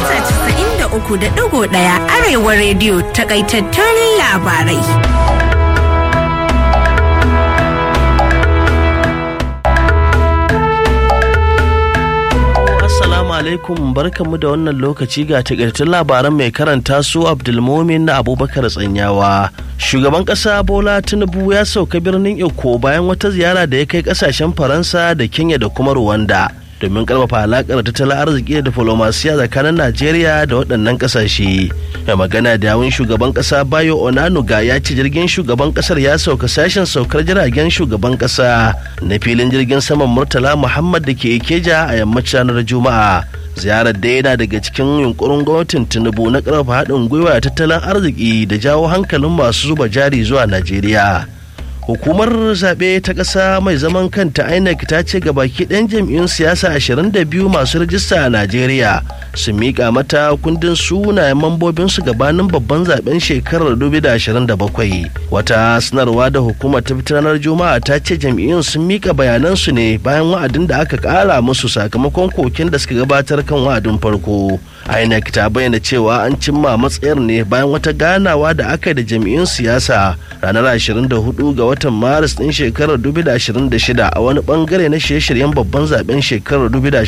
mita 93.1 Arewa rediyo takaitattun labarai. Assalamu alaikum barkanmu da wannan lokaci ga takaitattun labaran mai karanta su Abdulmomin na Abubakar Tsanyawa. Shugaban ƙasa Bola Tinubu ya sauka birnin Eko bayan wata ziyara da ya kai ƙasashen Faransa da Kenya da kuma Rwanda. domin karfafa alakar tattalin arziki da diflomasiya tsakanin Najeriya da waɗannan ƙasashe. Mai magana da yawun shugaban ƙasa Bayo Onanuga ya ce jirgin shugaban ƙasar ya sauka sashen saukar jiragen shugaban ƙasa na filin jirgin saman Murtala Muhammad da ke Ikeja a yammacin ranar Juma'a. ziyarar da yana daga cikin yunkurin gwamnatin tinubu na karfafa haɗin gwiwa tattalin arziki da jawo hankalin masu zuba jari zuwa najeriya hukumar zaɓe ta ƙasa mai zaman kanta inec ta ce ga baki ɗan jam'iyyun siyasa 22 masu rajista a najeriya su miƙa mata kundin sunayen mambobinsu gabanin babban zaben shekarar 2027 wata sanarwa da hukumar ta fitar ranar juma'a ta ce jam'iyyun sun miƙa bayanansu ne bayan wa'adin da aka ƙara musu sakamakon koken da suka gabatar kan wa'adin farko inec ta bayyana cewa an cimma matsayar ne bayan wata ganawa da aka yi da jam'iyyun siyasa ranar 24 ga watan maris din shekarar 2026 a wani bangare na shirye-shiryen babban zaben shekarar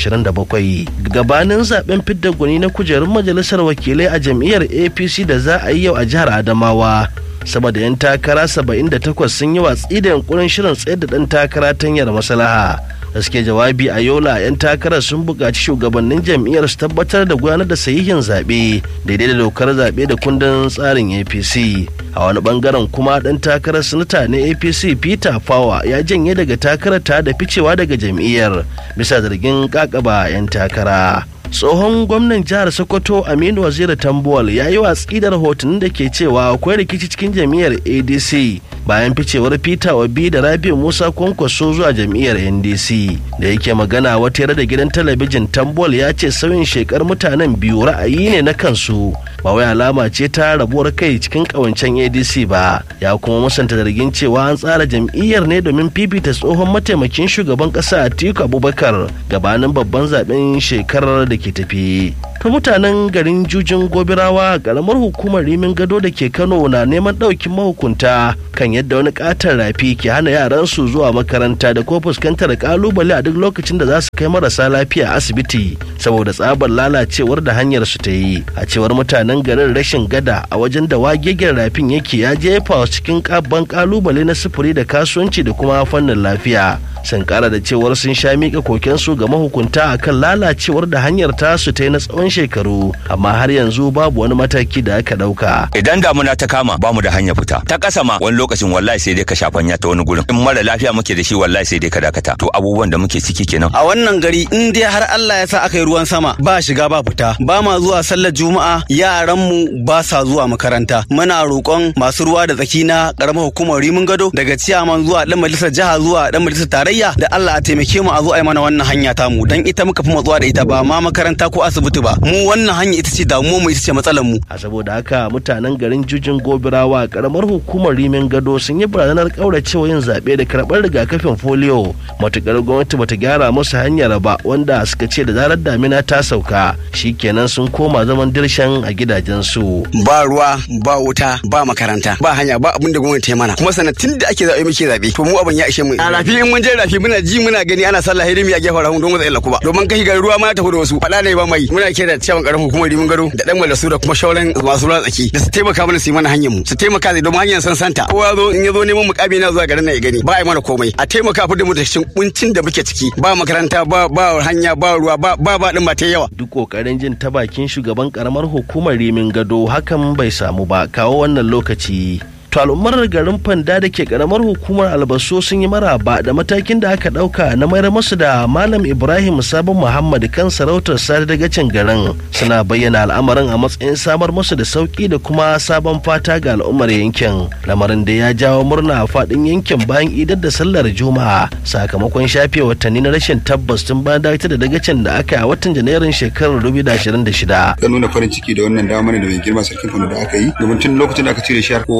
2027 gabanin zaben fidda gwani na kujerun majalisar wakilai a jam'iyyar apc da za a yi yau a jihar adamawa sama da 'yan takara 78 sun yi watsi da yankunan shirin tsayar da ɗan takara ta hanyar maslaha da suke jawabi a yola 'yan takarar sun buƙaci shugabannin jam'iyyar su tabbatar da gudanar da sahihin zaɓe daidai da dokar zaɓe da kundin tsarin apc a wani bangaren kuma ɗan takarar sanata na apc peter power ya janye daga takarar ta da ficewa daga jam'iyyar bisa zargin kakaba 'yan takara tsohon gwamnan jihar sokoto aminu waziri tambuwal ya yi watsi da rahotannin da ke cewa akwai rikici cikin jam'iyyar adc bayan ficewar peter obi da rabi musa kwankwaso zuwa jam'iyyar ndc da yake magana wata yare da gidan talabijin tambuwal ya ce sauyin shekar mutanen biyu ra'ayi ne na kansu ba wai alama ce ta rabuwar kai cikin kawancen adc ba ya kuma musanta zargin cewa an tsara jam'iyyar ne domin fifita tsohon mataimakin shugaban kasa atiku abubakar gabanin babban zaben shekarar da ke tafi ta mutanen garin jujin gobirawa a karamar hukumar rimin gado da ke kano na neman ɗaukin mahukunta kan yadda wani katon rafi ke hana yaransu zuwa makaranta da ko fuskantar kalubale a duk lokacin da za su kai marasa lafiya asibiti saboda tsabar lalacewar da hanyar su ta yi a cewar mutanen garin rashin gada a wajen da wagegen rafin yake ya jefa cikin kabban kalubale na sufuri da kasuwanci da kuma fannin lafiya sun kara da cewar sun sha miƙa kokensu ga mahukunta akan lalacewar da hanyar tasu ta yi na tsawon shekaru amma har yanzu babu wani mataki da aka ɗauka. Idan damuna ta kama ba mu da hanya fita ta ƙasa ma wani lokacin wallahi sai dai ka shafanya ta wani gurin in mara lafiya muke da shi wallahi sai dai ka dakata to abubuwan da muke ciki kenan. A wannan gari in dai har Allah ya sa aka yi ruwan sama ba shiga ba fita ba ma zuwa sallar juma'a yaran mu ba sa zuwa makaranta muna roƙon masu ruwa da tsaki na ƙaramar hukumar rimin gado daga ciyaman zuwa ɗan majalisar jiha zuwa ɗan majalisar tarayya tarayya da Allah a taimake mu a zo a yi mana wannan hanya ta mu dan ita muka fi matsuwa da ita ba ma makaranta ko asibiti ba mu wannan hanya ita ce damuwar mu ita ce matsalar mu a saboda haka mutanen garin jujin gobirawa karamar hukumar rimin gado sun yi barazanar kauracewa yin zaɓe da karɓar rigakafin folio matukar gwamnati bata gyara musu hanyar ba wanda suka ce da zarar damina ta sauka shikenan sun koma zaman dirshan a gidajensu ba ruwa ba wuta ba makaranta ba hanya ba abin da gwamnati ya mana kuma sanatin da ake zaɓe muke zaɓe to mu abin ya ishe mu a rafi in mun je rafi muna ji muna gani ana sallah hidimi a gefen rahun don mu tsaye kuma domin kai ga ruwa ma ta da wasu faɗa ne ba mai muna kira cewa karamin hukumar rimin gado da dan malasu da kuma shauran masu ruwa tsaki da su taimaka mana su yi mana hanyar mu su taimaka da domin hanyar san santa kowa zo in ya zo neman mukami na zuwa garin na ya gani ba a yi mana komai a taimaka fi da mu da cikin kuncin da muke ciki ba makaranta ba ba hanya ba ruwa ba ba ba din ba ta yawa duk kokarin jin ta bakin shugaban karamar hukumar rimin gado hakan bai samu ba kawo wannan lokaci to al'ummar garin fanda da ke karamar hukumar albaso sun yi maraba da matakin da aka dauka na mayar masu da malam ibrahim sabon muhammad kan sarautar sare dagacin garin suna bayyana al'amarin a matsayin samar masu da sauki da kuma sabon fata ga al'ummar yankin lamarin da ya jawo murna a fadin yankin bayan idar da sallar juma'a sakamakon shafe watanni na rashin tabbas tun bayan dakatar da dagacin da aka yi a watan janairun shekarar 2026 ya nuna farin ciki da wannan damar da mai girma sarkin kano da aka yi domin tun lokacin da aka cire shi kowa tunanin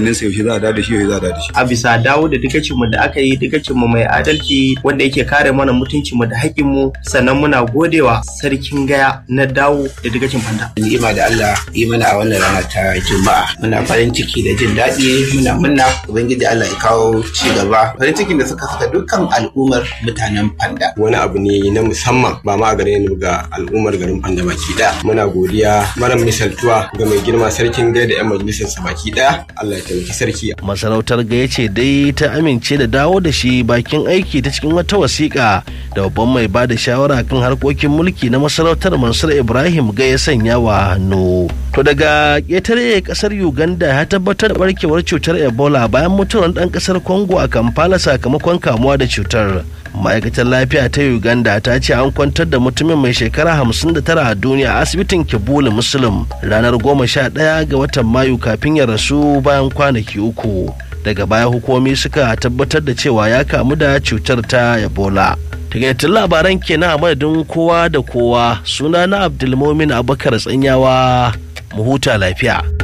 hankalin sa yaushe za a da shi yaushe za a da shi a bisa dawo da dukacin da aka yi dukacin mu mai adalci wanda yake kare mana mutuncin mu da haƙƙin mu sannan muna godewa sarkin gaya na dawo da dukacin fanda ni'ima da Allah yi mana a wannan rana ta juma'a muna farin ciki da jin daɗi muna murna ubangiji Allah ya kawo ci gaba farin cikin da suka saka dukkan al'ummar mutanen fanda wani abu ne na musamman ba ma a gare ni ga al'ummar garin fanda baki daya muna godiya mara misaltuwa ga mai girma sarkin gaya da yan majalisar sa baki daya Allah ya taimaki sarki masarautar gaya ce dai ta amince da dawo da shi bakin aiki ta cikin wata wasiƙa da babban mai ba da shawara kan harkokin mulki na masarautar mansur ibrahim gaya sanya wa hannu to daga ƙetare ƙasar uganda ya tabbatar da barkewar cutar ebola bayan mutuwar ɗan ƙasar congo a kampala sakamakon kamuwa da cutar ma'aikatar lafiya ta uganda ta ce an kwantar da mutumin mai shekara 59 a duniya a asibitin kibuli muslim ranar 11 ga watan mayu kafin ya rasu bayan kwanaki uku daga baya hukumomi suka tabbatar da cewa ya kamu da cutar ta ebola takaitattun labaran kenan a madadin kowa da kowa suna na abdulmomin abubakar tsanyawa mu huta lafiya